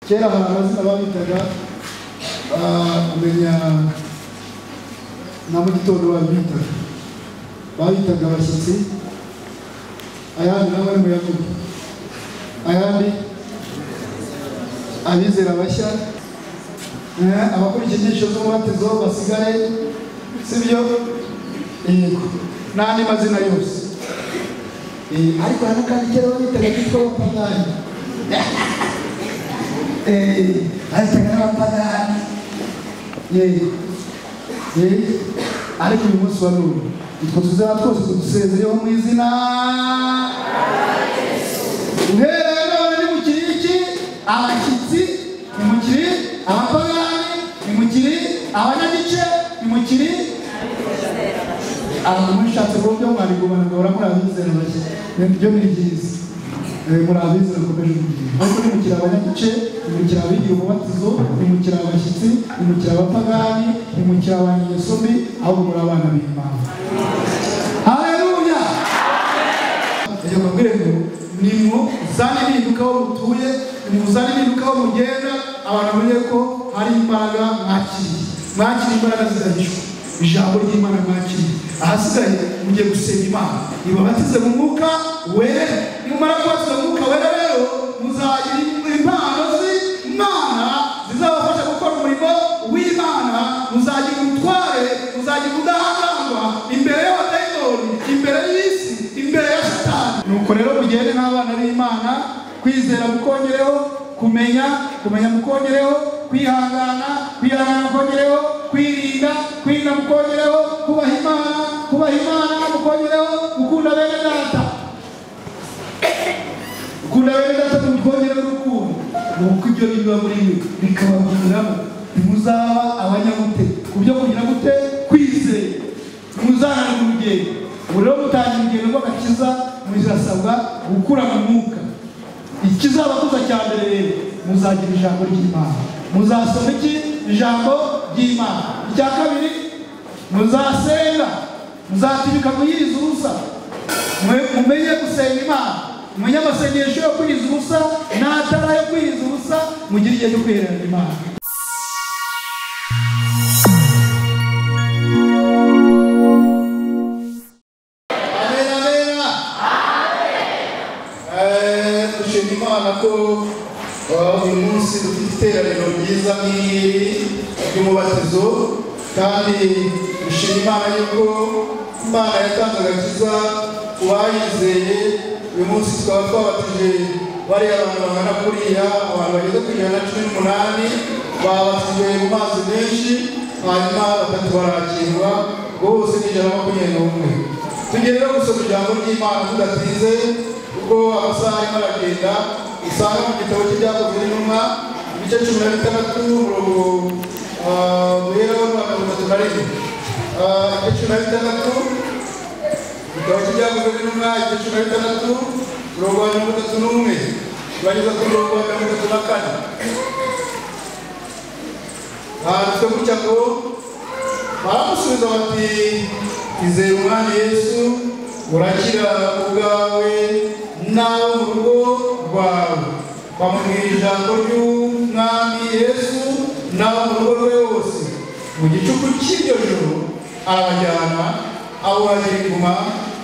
kera hari amazina babitaga umenya na mu gitondo babitaga bayitaga abashyitsi ayandi nawe ari muyavuga ayandi abizera bashya eh, abakurikiye inyigisho z'umubatizo basigaye sibyo yego n'andi mazina yose Eh, ariko hano kandi kera babitaga kitwa abapagani Eh, babitaga n'abapagani yego Eh, ariko uyu munsi wa none utwo tuzaba twose tudusezereho mu izina uhereye none nimukiri iki abashyitsi nimukiri abapagani nimukiri abanyagice nimukiri abantu mushatse ku buryo mwarigumana ngo muri abizera bake nibyo ni byiza Eh, muri abizera mukomeje kugira ariko nimukiri abanyagice nimukiri abigira umubatizo nimukiri abashyitsi nimukiri abapagani nimukiri abanyegesomi ahubwo muri abana b'imana haleluya reka mbabwire ngo nimuzane impinduka aho mutuye nimuzane impinduka aho mugenda abantu bamenye ko hari imbaraga mwakiriye mwakiriye imbaraga zidahishwa ijambo ry'imana mwakiriye ahasigaye mugiye gusenga imana ibabatize mu mwuka wera nimumara kubatiza mu mwuka wera rero muzagira impano z'imana zizabafasha gukora umurimo w'imana muzagira ubutware muzagira ubudahangarwa imbere y'abadayimoni imbere y'isi imbere ya satani nuko rero mugende n'abana b'imana kwizera mukongereho kumenya kumenya mukongereho kwihangana kwihangana mukongereho kwirinda kwirinda mukongereho kubaha imana kubaha imana mukongereho gukunda bene data gukunda bene data mukongereho urukundo nuko ibyo biba muri mwe bikabaviramo ntimuzaba abanyamute ku byo kugira gute kwizera muzahana mu rugendo ubu rero mutangira urugendo rw'agakiza muzasabwa gukura mu mwuka ikizabakuza cya mbere rero muzagira ijambo ry'imana muzasoma iki ijambo ry'imana icya kabiri muzasenga muzatibika kuyiriza ubusa Mwe- mumenye gusenga imana mumenye amasengesho yo kwiriza ubusa n'atara yo kwiriza ubusa mugire igihe cyo kwiherera imana Amen, amen. Eh, dushima imana ko eh, uyu munsi dufite iteraniro ryiza nk'iri ry'umubatizo kandi dushima imana yuko imana yatanze agakiza ku bayizeye uyu munsi tukaba twabatije bariya abantu bangana kuriya abantu bageze ku ijana na cumi n'umunani babatijwe mu mazi menshi hanyuma batatu barakirwa bose ni ijana na makumyabiri n'umwe tugiye rero gusoma ijambo ry'imana tudatinze kuko amasaha arimo aragenda usanga mu gitabo cy'ibyakozwe n'intumwa ibice cumi na bitandatu umurongo ah, guhera wa mirongo itatu na rimwe Ah, ibice cumi na bitandatu igitabo cy'ibyakozwe n'intumwa ibice cumi na bitandatu umurongo wa mirongo itatu n'umwe turageza ku murongo wa mirongo itatu na kane handitswe gutya ngo baramusubiza bati izere umwami yesu urakira ubwawe n'abo mu rugo rwawe bamubwira ijambo ry'umwami yesu n'abo mu rugo rwe bose mu gicuku cy'iryo joro arabajyana abo bariguma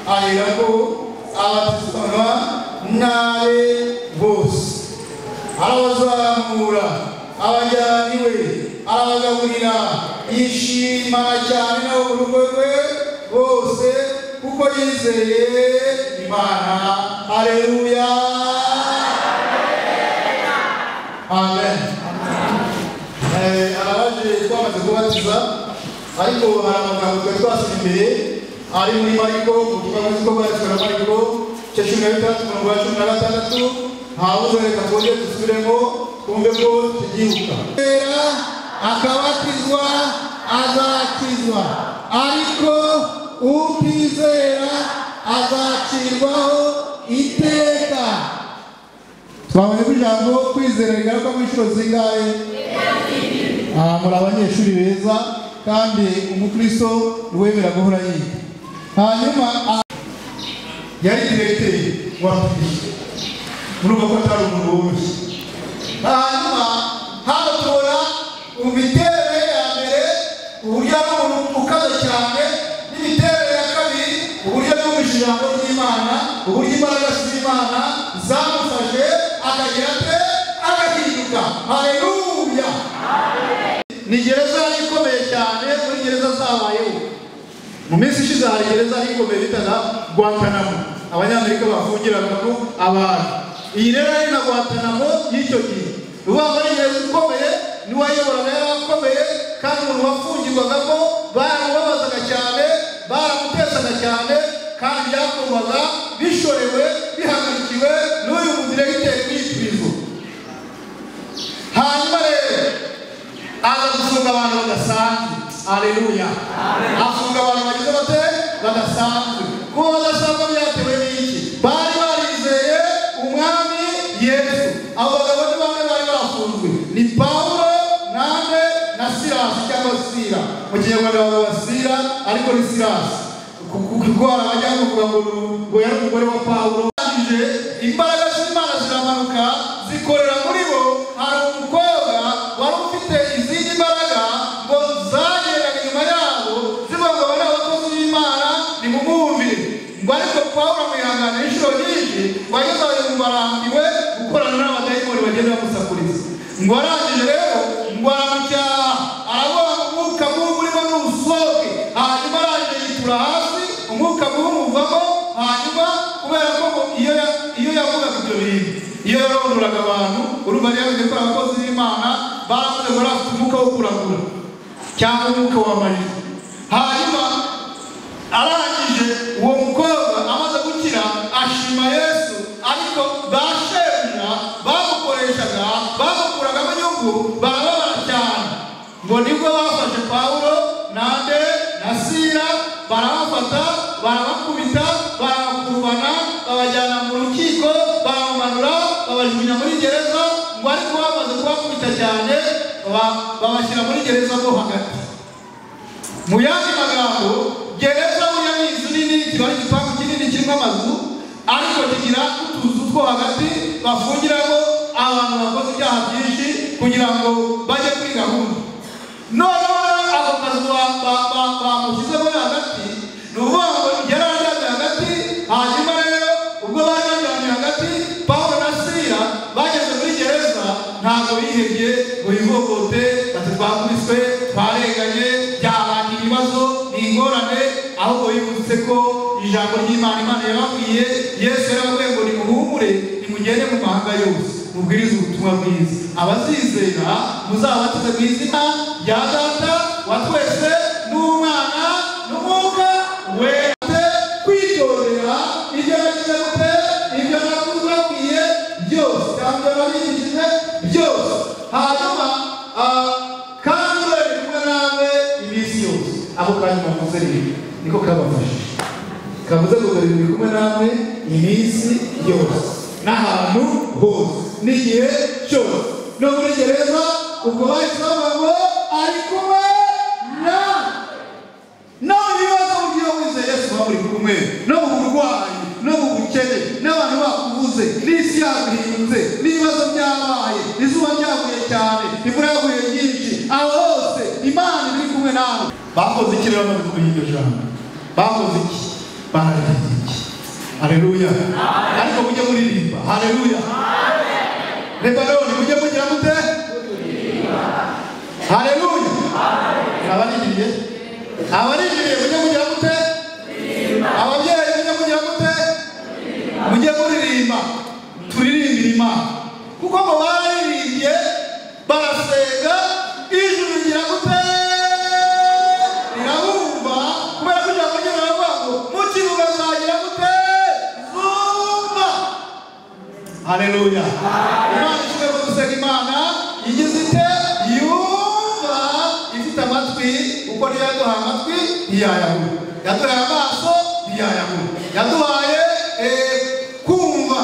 aherako abatizwa n'abe bose arabazamura abajyana iwe arabagaburira yishimana cyane nabo mu rugo rwe bose kuko yizeye imana hareruya amen Eh, abaje twamaze kubatiza ariko hari amagambo twari twasize imbere ari muri mariko ubutumwa ko bwanditswe na mariko cya cumi na bitandatu mirongo ya cumi na gatandatu ntawuze reka twongere dusubiremo twumve ko tugibuka Kwera, akabatizwa azakizwa ariko utizera azacirwaho iteka twabonye ko ijambo kwizera rigaruka mu inshuro zingahe Ah, muri abanyeshuri beza kandi umukristo wemera guhora yiga hanyuma ah, yari diregiteri wa pili murumva ko atari umuntu woroshye hanyuma z'imana zamufashe akagira ate agahinduka haleluya ni gereza yari ikomeye cyane muri gereza zabayeho mu minsi ishize hari gereza yari ikomeye bita na guantanamo abanyamerika bafungiragamo abantu iyi rero ari na guantanamo y'icyo gihe ni ukuvuga ko ari gereza ikomeye niwe wayoboraga y'abakomeye kandi umuntu wafungirwagamo baramubabazaga cyane baramutesaga cyane kandi byakorwaga bishorewe bihagarikiwe n'uyu mudiregiteri w'iyi prison hanyuma rero aza gufunga abantu badasanzwe aleluya afunga abantu bagize bate badasanzwe kuba badasanzwe byatewe n'iki bari barizeye umwami yesu abo bagabo ni bamwe bari bafunzwe ni pawulo nande na silasi cyangwa sira mu kinyarwanda bavuga sira ariko ni silasi kurwara bajya kuvuga ngo ngo yari umugore wa pawulo arangije imbaraga z'imana ziramanuka zikorera muri bo hari umukobwa wari ufite izindi mbaraga ngo zagendaga inyuma yabo zibagabo n'abakozi b'imana nimumwumvire ngo ariko pawulo amwihangana inshuro nyinshi ngo ageze aho yumva arambiwe gukorana n'abadayimoni bagenda bamusakuriza ngo arangije rero ngo aramucyaha aravuga ngo umwuka mubi urimo n'ubusohoke hanyuma arangije yitura hasi umwuka mubi umuvamo hanyuma kubera ko ngo iyo ya- iyo yavugaga ibyo bintu iyo yaronduraga abantu urumva yari yavuze ko abakozi b'imana baravuze ngo bari bafite umwuka wo kuragura cyangwa umwuka wa marira hanyuma arangije uwo mukobwa amaze gukira ashima yesu ariko ba shebuja bamukoreshaga bamukuragamo inyungu barababara cyane ngo nibwo bafashe pawulo nande na sira barabafata barabakubita barabakurubana babajyana mu rukiko baramumanura babajugunya muri gereza ngo ariko bamaze kubakubita cyane ba- babashyira muri gereza mo hagati mu yandi magambo gereza buriya ni inzu nini kiba ari igipangu kinini kirimo amazu ariko kigira utuzu two hagati bafungiramo abantu bakoze ibyaha byinshi kugira ngo bajye kuri gahunda noneho rero ako kazu ba- ba- ba- bamushyizemo hagati ni ukuvuga ngo yari aryamye hagati hanyuma rero ubwo bari baryamye hagati pawulo na sira bageze muri gereza ntabwo bihebye ngo bivogote bati twakubiswe twarenganye byabanga ibibazo ni ingorane ahubwo bibutse ko ijambo ry'imana imana yababwiye yesu yaravuye ngo nimuhumure nimugende mu mahanga yose mubwirize ubutumwa bwiza abazizera muzabatize mu izina rya data wa twese n'umwana n'umwuka wese kwitondera ibyo nagize gute ibyo nakubwiye byose kandi ababigishije byose hanyuma ah, kandi urebe kumwe nawe iminsi yose ako kanya bavuze rero niko kabafashije kavuze ngo dore ndi kumwe nawe iminsi yose n'ahantu hose n'igihe cyose no muri gereza ubwo bahise bavuga ngo ari kumwe nawe no mu bibazo ugiye wizeye yesu waba uri kumwe no mu burwayi no mu bukene n'abantu bakubuze n'isi yaguhinze n'ibibazo byabaye izuba ryaguye cyane imvura yaguye nyinshi aho hose imana iri kumwe nawe bakoze iki rero bamaze kumenya iryo jambo bakoze iki bararirimba iki hareruya ariko mujye muririmba hareruya lebanoni mujye mugira mute hareruya abaririye abaririye mujye mugira mute ababyeyi mujye mugira mute mujye muririmba turirimbira imana kuko ngo bararirimbye barasenga ijuru rigira gute rirabumva kubera ko ijambo ry'imana ngo mu kibuga zagira gute zumva haleluya imana ishobora kudusenga imana igize ite yumva ifite amatwi kuko niyo yaduhaye amatwi ntiyayahura yaduhaye amaso ntiyayahura yaduhaye eh, kumva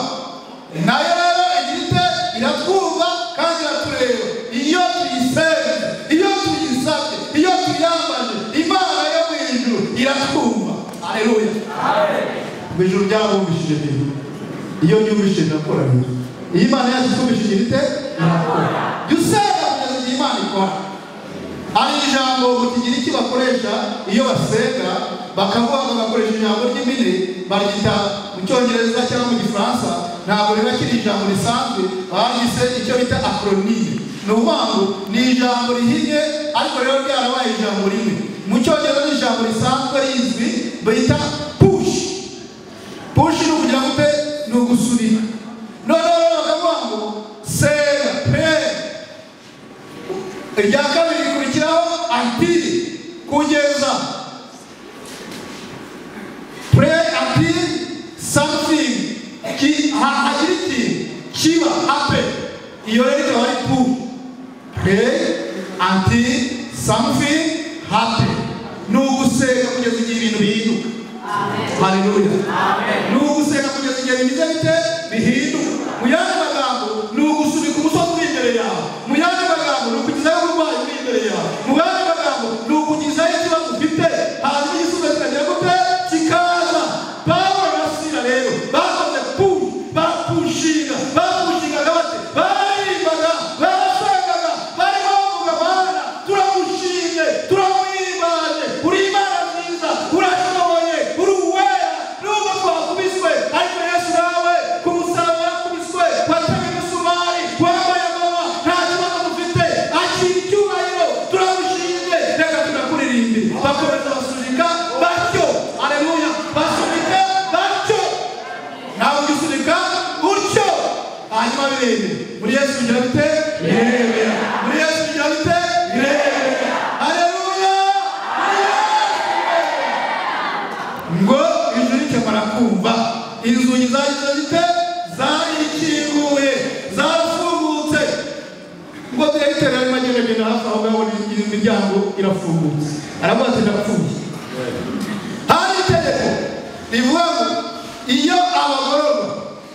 nayo rero igira ite iratwumva kandi iratureba iyo tuyisenga iyo tuyisabye iyo tuyambaje imana yo mu ijuru iratwumva haleluya mu ijuru ryarabumvishije ibintu iyo ryumvishije rirakora rero iyo imana yacu itumvishije irite irakora jya usenga kugeza igihe imana ikora hari ijambo mu kigiriki bakoresha iyo basenga bakavuga bagakoresha ijambo ry'impine baryita mu cyongereza cyangwa mu gifaransa ntabwo riba kiri ijambo risanzwe baryise icyo bita akronime ni ukuvuga ngo ni ijambo rihinnye ariko rero ryarabaye ijambo rimwe mu cyongereza ni ijambo risanzwe rizwi bita push push ni ukugira ngo ute ni ugusunika noneho rero bakavuga ngo sega pere irya kabiri rikurikiraho antiri kugeza pure antiri samufingi hakiri ikintu kiba ape iyo rero ikaba ari pu pure antiri samufingi hape ni ugusenga kugeza igihe ibintu bihinduka haleluya ni ugusenga kugeza igihe bimeze bite bihinduka mu yandi magambo ni ugusunika umusozi uri imbere yawe mu yandi magambo ni ukugezaho uburwayi uri imbere yawe mu yandi magambo ni ukugezaho ikibazo ufite hanyuma igisubizo kikagera gute kikaza pawulo na sila rero bakoze puru bapushinga bapushingaga bate baririmbaga barasengaga barimo bavuga mana turamushimye turamwimane uri imana nziza urashoboye uri uwera nubwo twakubiswe ariko yesu nawe ku musaraba yakubiswe watewe imisumari wambaye amaba nta kibazo dufite akira icyubahiro turamushimye reka tunakuririmbe bakomeza basunika batyo aleluya basunika batyo nawe ujya usunika utyo hanyuma birebe muri yesu bigira bite birebe muri yesu bigira bite birebe aleluya ngo ijuru rikemara kumva inzugi zagize zite zarikinguye zarafungutse ngo direkiteri arimo agenda agenda hafi aho ngaho iyi miryango irafungutse aravuga ati ndapfuye hari itegeko rivuga ngo iyo abagororwa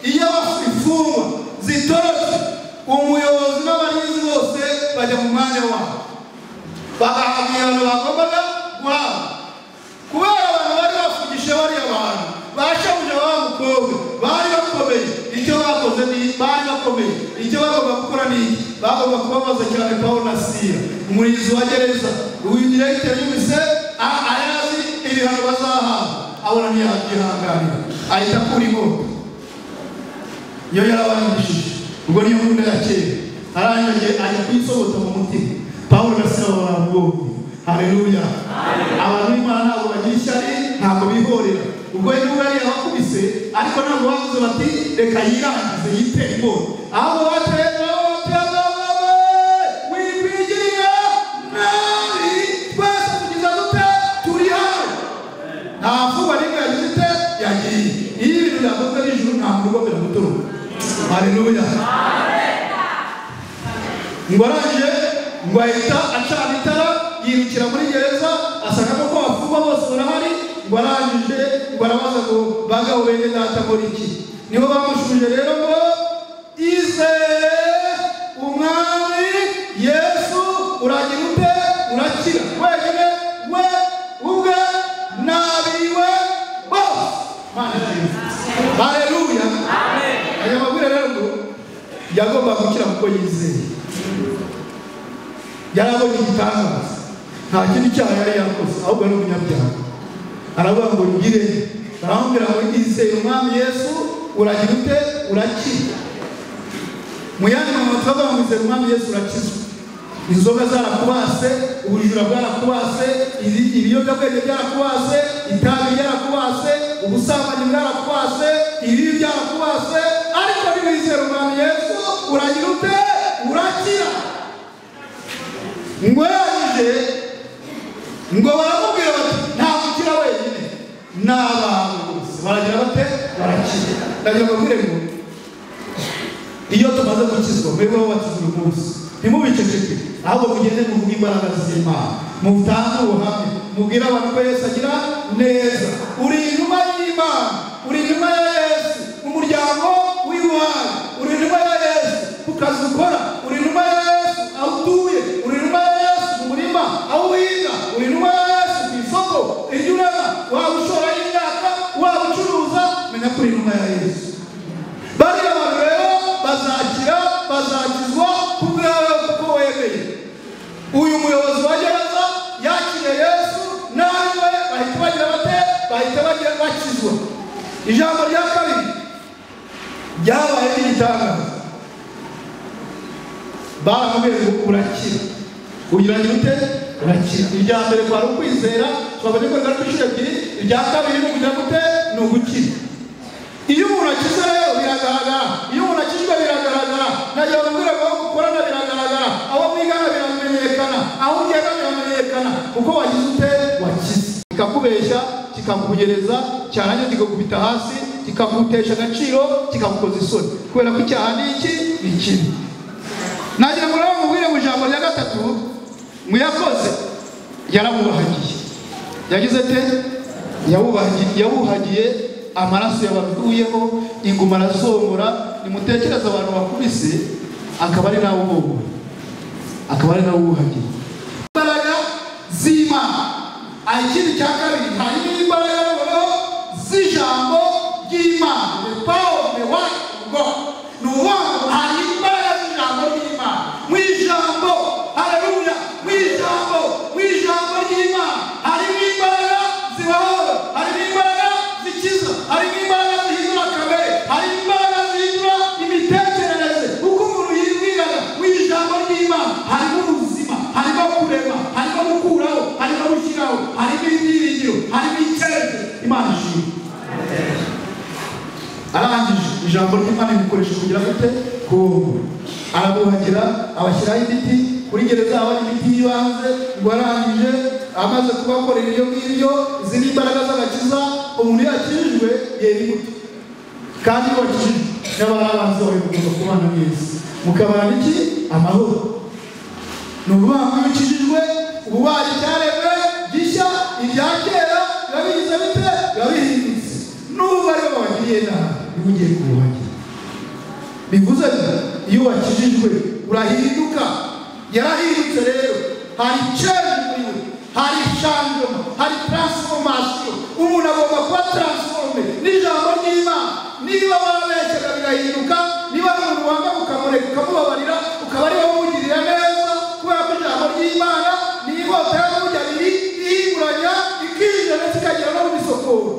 iyo imfungwa zitorotse umuyobozi n'abarinzi bose bajya mu mwanya wabo bagahabwa ibihano bagombaga guhabwa kubera abantu bari bafungishije bariya bantu bashabuje wa mukobwa bari bakomeye icyo bakoze ni bari bakomeye icyo bagomba gukora ni iki bagomba kubabaza cyane pawulo na sira umurinzi wa gereza direkiteri y'ubise arazi ibihano bazahabwa abona ntiyabyihanganira ahita akura inkota iyo yarabarangishije ubwo niyo nkunda ya kera arangije ajya kuyisobota mu mutima pawulo na sila babona bwoko haleluya abantu b'imana ntabwo bagira ishyari ntabwo bihorera ubwo niba yari bakubise ariko ntabwo bavuze bati reka yirangize yite inkota abo batera nta vuba rimwe yagize ite yagiye iyo ibintu byakozwe n'ijuru nta muntu ugomera gutoroka haleluya ngo arangije ngo ahita acana itara yirukira muri gereza asangamo ko bafungwa bose barahari ngo arangije ngo arabaza ngo bagaho bene data akora iki nibo bamushubije rero ngo izere umwami yesu uragira ute urakira wenyine we ubwe n'ab'iwe bose mana nziza haleluya aya mabwire rero ngo yagomba gukira kuko yizeye yarabonye igitangaza nta kindi cyaha yari yakoze ahubwo ari umunyabyaha aravuga ngo ngire aramubwira ngo izeye umwami yesu uragira ute urakira mu yandi magambo turavuga ngo izeye umwami yesu urakizwa inzoga zarakubase ubujura bwarakubase izi- ibiyobyabwenge byarakubase itabi ryarakubase ubusambanyi bwarakubase ibibi byarakubase ariko niwizera umwami yesu uragira ute urakira ngo yaje ngo baramubwira bati ntabwo ukira wenyine ni abantu bose baragira bate barakira ndagira ngo mbwire ngo iyo tumaze gukizwa mwebwe babatizwa uyu munsi ntimubiceceke ahubwo mugende muvuge imbaraga z'imana mutange ubuhamya mubwire abantu ko yesu agira neza uri inuma y'imana uri inuma ya yesu umuryango w'iwawe uri inuma ya yesu ku kazi ukora uri inuma ya yesu aho utuye uri inuma ya yesu mu murima aho uhinga uri inuma ya yesu ku isoko iryo ureba waba ushoraho imyaka waba ucuruza menya ko uri inuma ya yesu bariya bantu rero bazakira bazakizwa ku bwawe kuko wemeye uyu muyobozi wa gereza yakiriye yesu nawe bahita bagira bate ijambo rya kabiri ryabaye ry'igitangaza baramubwiye ngo urakira ugira ute urakira irya mbere kwari ukwizera twabonye ko ingaruka inshuro ebyiri irya kabiri ni ukugira gute ni ugukira iyo umuntu akize rero biragaragara iyo umuntu akizwe biragaragara ntagiye bamubwira ngo aho ukorana biragaragara aho mwigana biramenyekana aho ugenda biramenyekana kuko wagize ute wakize kikakubeshya kikakugereza cyarangiza kikagukubita hasi kikagutesha agaciro kikagukoza isoni kubera ko icyaha ni iki ni ikibi nagira ngo rero mubwire mu ijambo rya gatatu mu yakoze yarabubahagiye yagize ate Yawubahagiye- yawuhagiye amaraso yabakuyeho inguma arasongora nimutekereze abantu bakubise akaba ari nawe ubogora akaba ari nawe uwuhagiye imbaraga z'imana ikindi cya kabiri harimo imbaraga y'abagabo z'ijambo ry'imana the power of the word of god ni ubuvuga hari imbaraga z'ijambo ry'imana mu ijambo hararuya mu ijambo mu ijambo ry'imana harimo imbaraga zibohora harimo imbaraga zikiza harimo imbaraga zihindura kamere harimo imbaraga zihindura imitekerereze uko umuntu yibwiraga mu ijambo ry'imana harimo ubuzima harimo kurema harimo gukuraho harimo gushyiraho harimo ibyiringiro harimo icyerekezo imana ishima arangije ijambo ry'imana rikoresha kugira gute ku arabuhagira abashyiraho imiti kuri gereza haba hari imiti y'ibanze ngo arangije amaze kubakorera ibyo ngibyo izi ni imbaraga z'agakiza umuntu yakijijwe yera imbuto kandi iyo wakijijwe n'abarabanza bawe mugomba kubana neza mukabana iki amahoro ni ukuvuga ngo iyo ukijijwe uba ubaye icyaremwe gishya irya kera biba bigize bite biba bihindutse n'ubu aribo babagiriye nabi niba ugiye kubuhagira bivuze ngo iyo wakijijwe urahinduka yarahindutse rero hari change muri we hari chanjoma hari transformation umuntu agomba kuba transforme n'ijambo ry'imana niba warabeshyaga birahinduka niba ari umuntu wanga ukamureka ukamubabarira ukaba ari wowe umugirira neza kubera ko ijambo ry'imana ni inkota y'amujyabiri ihinguranya ikinjira ndetse ikagera no mu misokoro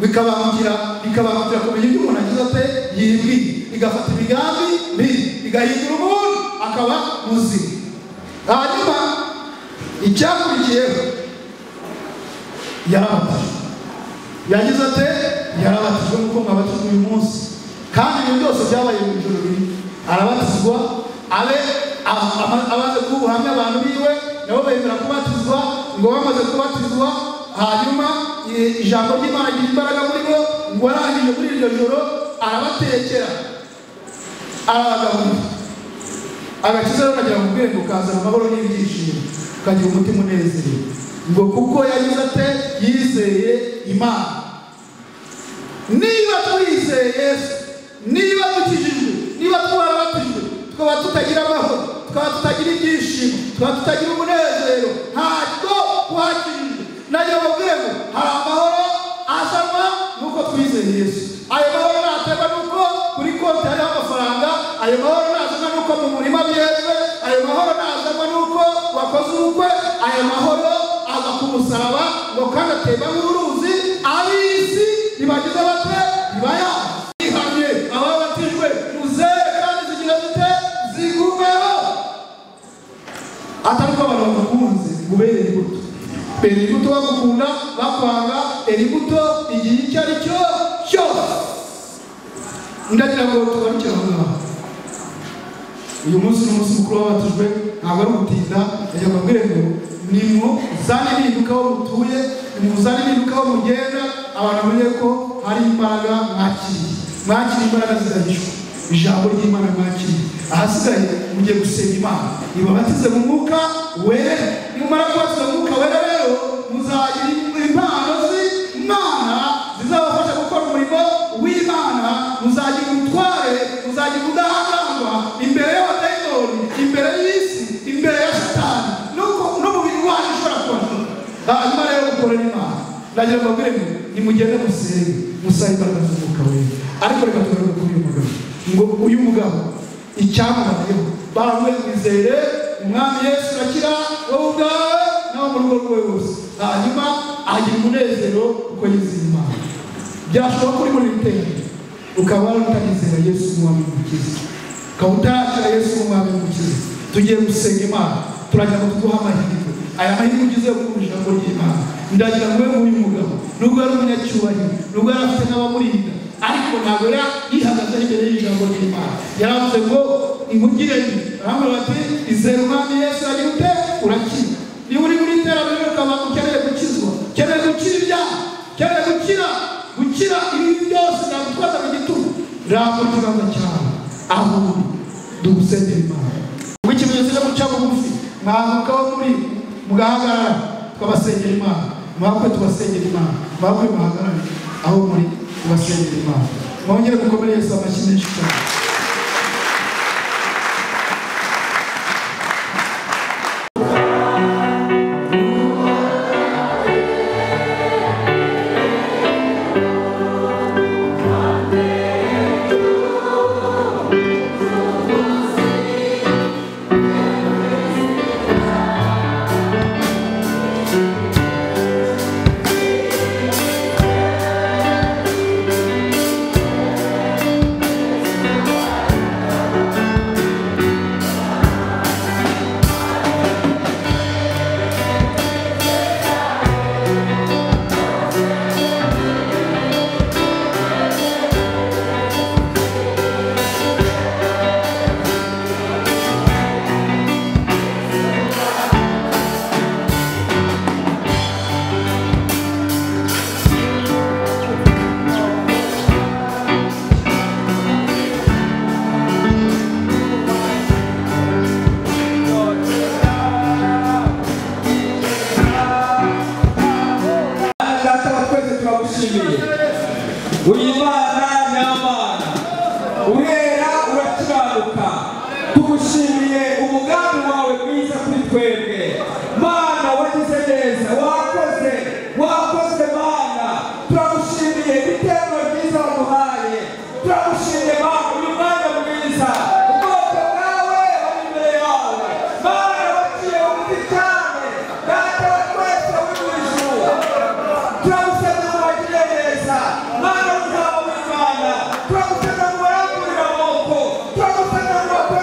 bikabangukira bikabangukira kumenya ibyo umuntu agize ate yibwiye igafata imigambi mibi igahindura umuntu akaba muzima hanyuma icyakurikiyeho yarabatijwe yagize ate yarabatijwe nk'uko mwabatijwe uyu munsi kandi ibintu byose byabaye mu ijoro rimwe arabatizwa abe a- ama- amaze kuba ubuhamya abantu biwe nabo bemera kubatizwa ngo bamaze kubatizwa hanyuma i- ijambo ry'imana rigira imbaraga muri bo ngo arangije muri iryo joro arabatekera arabagaburira agakiza rero kagira ngo ubwenge ukazana amahoro n'ibyishimo ukagira umutima unezerewe ngo kuko yagize ate yizeye imana niba twizeye yesu niba dukijijwe niba twarabatijwe tukaba tutagira amahoro tukaba tutagira ibyishimo tukaba tutagira umunezero ntabwo twakijijwe nayo bavuye ngo hari amahoro azanwa nuko twizeye yesu ayo mahoro naterwa nuko kuri konti hariho amafaranga ayo mahoro nazanwa nuko mu murima byeze ayo mahoro nazanwa nuko wakoze ubukwe ayo mahoro aza ku musaraba ngo kandi atemba nk'uruzi ab'isi ntibagize bate ntibaya ihamye ababatijwe muzehe kandi zigira zite zigumeho atari ko abantu bagukunze ngo ubere imbuto bera imbuto bagukunda bakwanga bera imbuto igihe icyo ari cyo cyose ndagira ngo tugarukire aho ngaho uyu munsi ni umunsi mukuru w'abatijwe ntabwo ari ugutinda yagira ngo abwire ngo nimuzane impinduka aho mutuye nimuzane impinduka aho mugenda abantu bamenye ko hari imbaraga mwakiriye mwakiriye imbaraga zidahishwa ijambo ry'imana mwakiriye ahasigaye mugiye gusenga imana ibabatize mu mwuka wera nimumara kubatiza mu mwuka wera rero muzagira impano z'imana zizabafasha gukora umurimo w'imana muzagira ubutware muzagira ubudahangarwa imbere y'abadayimoni imbere y'isi imbere ya satani nuko n'umubiri wanyu ushobora kubashora hanyuma rero mukorere imana nagira ngo mbabwire ngo nimugende musenge musabe imbaraga z'umwuka wera ariko reka tugaruke kuri uyu mugabo ngo uyu mugabo icyamubayeho baramwizere umwami yesu urakira wowe ubwawe nawe mu rugo rwe rwose hanyuma agira umunezero kuko yizeye imana byashoboka ko uri muri rutende ukaba warutagizera yesu nk'umwami mukiza ukaba utarakira yesu nk'umwami mukiza tugiye gusenga imana turagira ngo tuguhe amahirwe aya mahirwe ugize yo kumva ijambo ry'imana ndagira ngo ube nk'uyu mugabo nubwo yari umunyacyubahiro nubwo yari afite n'abamurinda ariko ntabwo yari yihagaze imbere y'ijambo ry'imana yaravuze ngo imugire ni arambwira ati izere umwami yesu ari ute urakira niba uri muri iterambere ukaba ukeneye gukizwa ukeneye gukira ibyaha ukeneye gukira gukira ibintu byose byagutwaza mu gitugu ramba ikibanza cyawe aho uri dugusengera imana ubwo ikimenyetso cyo guca bugufi mwahukaho muri mugahagarara tukabasengera imana mwakwe tubasengera imana mwakwe muhagarare aho muri tubasengera imana mwongere gukomere yesu amashyi menshi cyane data wa twese turagushimiye uri imana nyamana urera urakibanuka tugushimiye umugambi wawe mwiza kuri twebwe mana wagize neza wakoze wakoze mana turagushimiye ibitero byiza waduhaye turagushimiye mana uri umwanya mwiza ubwoko bwawe buri imbere yawe mana waciye bugufi cyane data wa twese uri mu ijuru turagusabye ngo bagire neza mana uzaba w'imana turagusabye ngo barangurire amaboko turagusabye ngo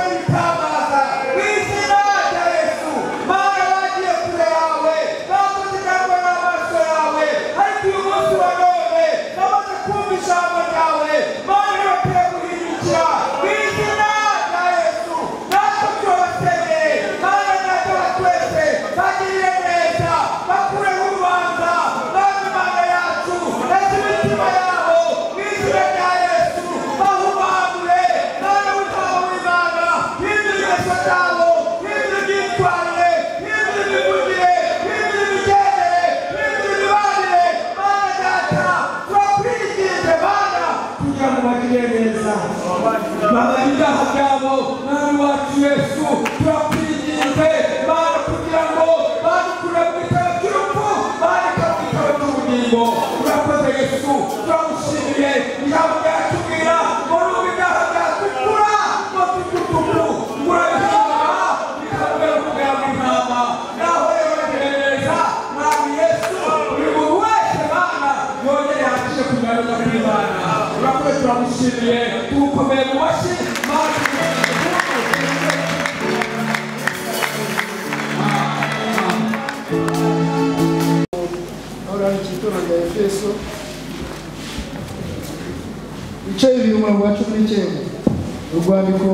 bakore ibitangaza mu izina rya yesu mana bagiye kure yawe bakoze cyangwa n'amaso yawe ariko uyu munsi wa none bamaze kumva ijambo ryawe mana bakwiye guhindukira mu izina rya yesu natwe turabakeneye mana natwe batwese bagirire neza bakureho urubanza maze imana yacu ndetse imitima yabo mu izina rya yesu bahumanure mana witaho imana hindura ibimeso byabo hindura imyitwarire hindura imivugire hindura imigendere hindura imibanire mana data turakwigirije mana kugira ngo bagire neza bamara ibyaha byabo mwami wacu yesu turakwigirije mana kugira ngo badukure mu bitaro by'urupfu bandika mu bitaro by'ubugingo urakoze yesu turagushimiye ijambo ryatubwira ngo nuba ibyaha byakukura ngo tukutuku urabihama bikabwira kugira ngo intama naho rero bagire neza mwami yesu buri muntu wese mana yongere hakije kugarura kw'imana urakoze turagushimiye tugukomeye mu mashyi mana tugushimiye. ahora hari ikitura rya efeso ibice bibiri umurongo wa cumi n'icyenda urwandiko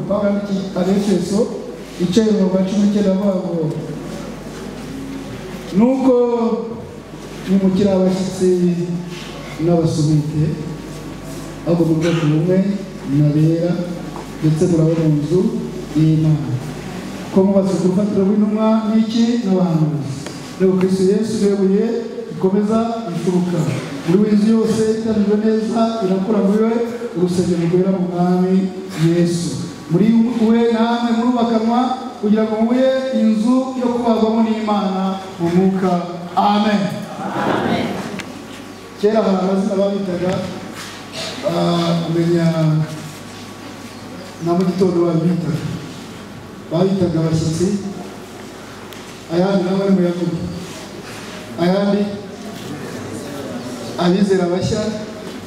pawulo yandikiye abefeso ibice bibiri umurongo wa cumi n'icyenda avuga ngo nuko nimukiri abashyitsi n'abasumite ahubwo mubwoko bumwe munabera ndetse murabe mu nzu y'imana ko mubatse urufatiro rw'intumwa n'iki n'abahanuzi reba kristo yesu rebuye rikomeza imfuruka buri w'inzu yose itangijwe neza irakura muri we urusengero rwera mu mwami yesu muri we namwe murubakanwa kugira ngo mube inzu yo kubagwamo n'imana mu mwuka amen kera abantu amazina babitaga ah, amenya na mu gitondo babitaga babitaga abashyitsi ayandi nawe ari muyahudi ayandi abizera bashya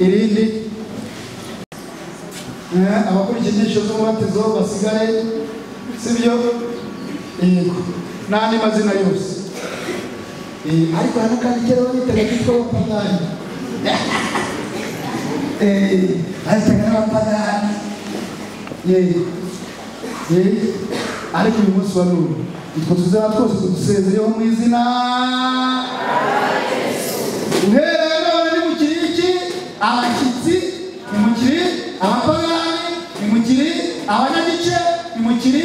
irindi Eh, abakurikiye inyigisho z'umubatizo basigaye sibyo yego n'andi mazina yose Eh, ariko hano kandi kera bamwitaga kitwa abapagani Eh, bahitaga n'abapagani yego Eh, ariko uyu munsi wa none utwo tuzaba twose tudusezeyeho mu izina uhereye none ni mu kiriki abashyitsi ni mu kiri abapagani ni mu kiri abanyagice ni mu kiri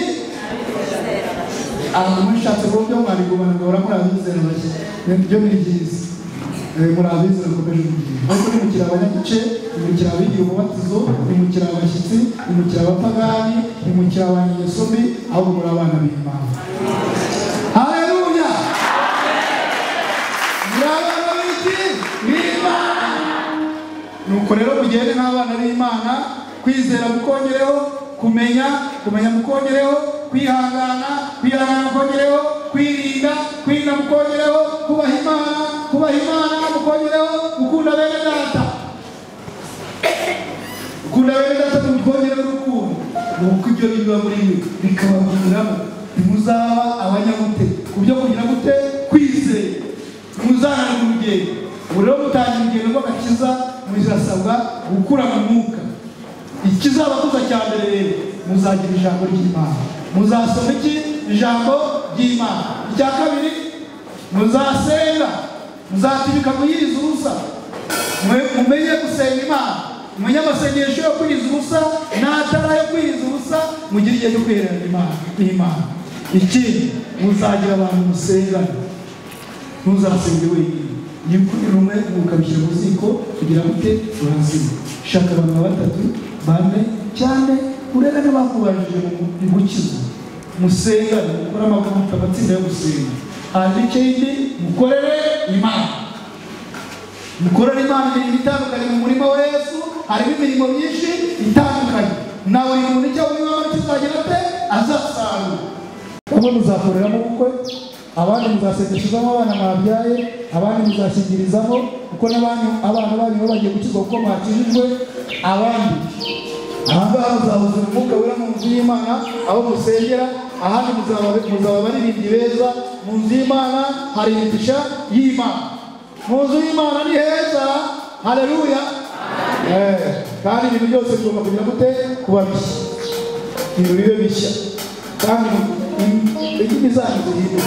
abantu mushatse ku buryo mwarigubana ngo bahora murabizera bake ibyo ni byiza Eh, murabizera mukomeje kugira ariko ni mu kiri abanyagice ni mu kiri abigiye umubatizo ni mu kiri abashyitsi ni mu kiri abapagani ni mu kiri abanyegesomi ahubwo muri abana b'imana haleluya nuko rero mugende n'abana b'imana kwizera mukongereho kumenya kumenya mukongereho kwihangana kwihangana mukongereho kwirinda kwirinda mukongereho kubaha imana kubaha imana mukongereho gukunda bene data gukunda bene data mukongereho urukundo nuko ibyo biba muri mwe bikabaviramo ntimuzaba abanyamute ku byo kugira gute kwizera muzahana mu rugendo ubu rero mutangira urugendo rw'agakiza muzasabwa gukura mu mwuka ikizabakuza cya mbere rero muzagira ijambo ry'imana muzasoma iki ijambo ry'imana icya kabiri muzasenga muzatibika muyizi ubusa Mwe- mumenye gusenga imana mumenye amasengesho yo kwiriza ubusa n'atara yo kwiriza ubusa mugire igihe cyo kwihererana imana n'imana ikindi muzagira abantu musengana ntuzasenge wenyine niba ukubiri umwe ukabishyira mu ziko kugira ngo ute urazima shaka abantu ba batatu bane cyane urebe n'abakubajije mu gukiza musengane mukore amavuta amatsinda yo gusenga hanyuma ikindi mukorere imana mukorere imana imirimo itandukanye mu murima wa yesu harimo imirimo myinshi itandukanye na buri muntu icyo wumva kizagira ate azasarura kumwe muzakoreramo ubukwe abandi muzasengesherezamo abana mwabyaye abandi muzashingirizamo kuko n'abanyu abana banyu baba bagiye gukizwa kuko mwakijijwe abandi ahangaha muzahuza umwuka wera mu nzu y'imana aho musengera ahandi muzaba muzaba abaririmbyi beza mu nzu y'imana hari imigisha y'imana mu nzu y'imana ni heza hareruya kandi ibintu byose bigomba kugira gute kuba bishya ibintu bibe bishya kandi indimi zanyu zihinde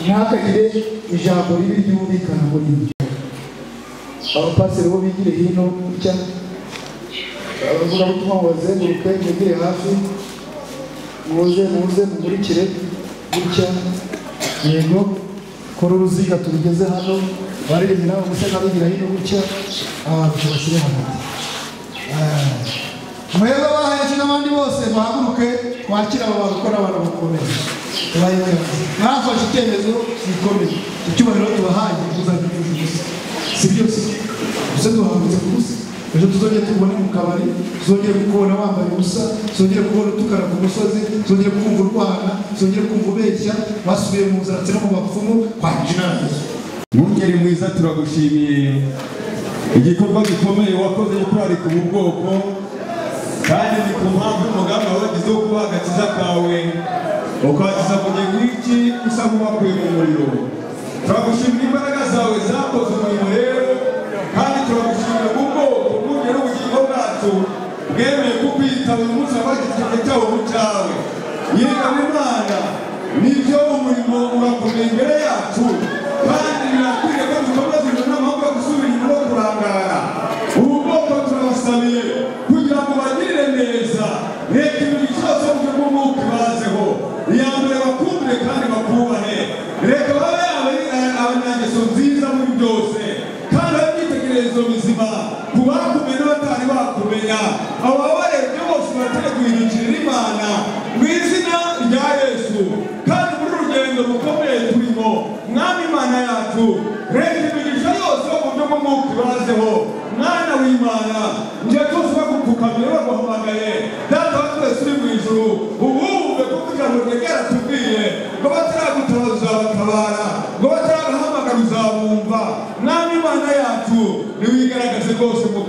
ntihakagire ijambo ribi ryumvikana ngo ribi abapasiteri bo bigire hino gutya abavugabutumwa ngo bazenguruke mwegere hafi muze muze mumurikire gutya yego kora uruziga turugeze hano baririmbira umusega bigira hino gutya abantu bashyire hagati mwebwe baheje n'abandi bose bahaguruke twakira abo bantu ko n'abantu bakomeye tubayoboye mwafashe icyemezo gikomeye icyubahiro tubahaye tuzagira ubusa si byose gusa duhangutse ku busa ejo tuzongere tubone mu kabari tuzongere kukubona wambaye ubusa tuzongere kubona utukana ku musozi tuzongere kumva urwana tuzongere kumva ubeshya basubiye mu nzaratsi no mu bapfumu kwakira Mwungeri mwiza turagushimiye igikorwa gikomeye wakoze cyo kurarika ubu bwoko kandi ni ku mpamvu umugambi wagize wo kubaha agakiza kawe ukabakiza mu gihe nk'iki usa nk'uwakuye mu muriro turagushimira imbaraga zawe zakoze umurimo rero kandi turagushimira ubwoko bw'ubwira ubugingo bwacu bwemeye kukwitaba uyu munsi wabagize igihe cyawo mu cyawe yegama imana nibyo umurimo urakomeye imbere yacu kandi birakwiriye ko dukomeza uyu n'amahoro yo gusubira inyuma no kurangara ubu bwoko turabasabiye kugira ngo bagirire neza reka ibintu cyose buryo bw'umwuka ibazeho iyambere bakumvire kandi bakubahe reka babe abari- a- abanyangeso nziza muri byose kandi babe ibyitegererezo bizima ku bakumenya n'abatari bakumenya abo babarebye bose bateguhirikirira imana mu izina rya yesu kandi muri uru rugendo rukomeye turimo mwami imana yacu reka imigisha yose yo mu buryo bw'umwuka ibazeho mwana w'imana njye twese bagupfukamye baguhamagaye data wa twese uri mu ijuru ubumve kuko ijambo ryegera tubwiye ngo bataragutabaza uzabatabara ngo bataragahamagara uzabumva mwami imana yacu niwigaragaze rwose mu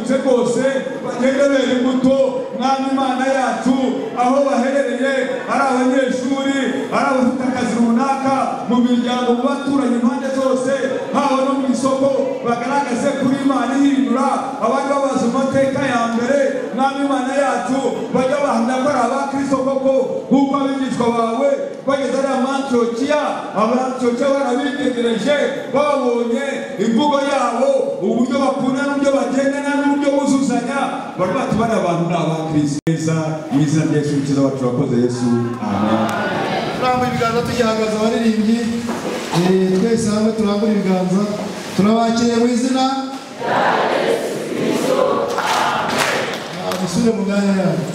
twebwe bene imbuto mwami imana yacu aho baherereye ari abanyeshuri ari abafite akazi runaka mu miryango mu baturanyi impande zose haba no mu isoko bagaragaze kuri imana ihindura abajya babaza amateka ya mbere mwami imana yacu bajya bahamya ko ari abakristo koko nk'uko abigishwa bawe bageze ariya mantiyokiya abantiyokiya barabitegereje babonye imvugo yabo uburyo bakunda n'uburyo bagendana n'uburyo buzuzanya bari bati bariya bantu ni abakristo neza mu izina rya yesu mukiza wacu wakoze yesu amen turambuye ibiganza tugihagaze abaririmbyi eh, twese hamwe turambure ibiganza turabakiriye mu izina Ah, musubire mu myanya yanyu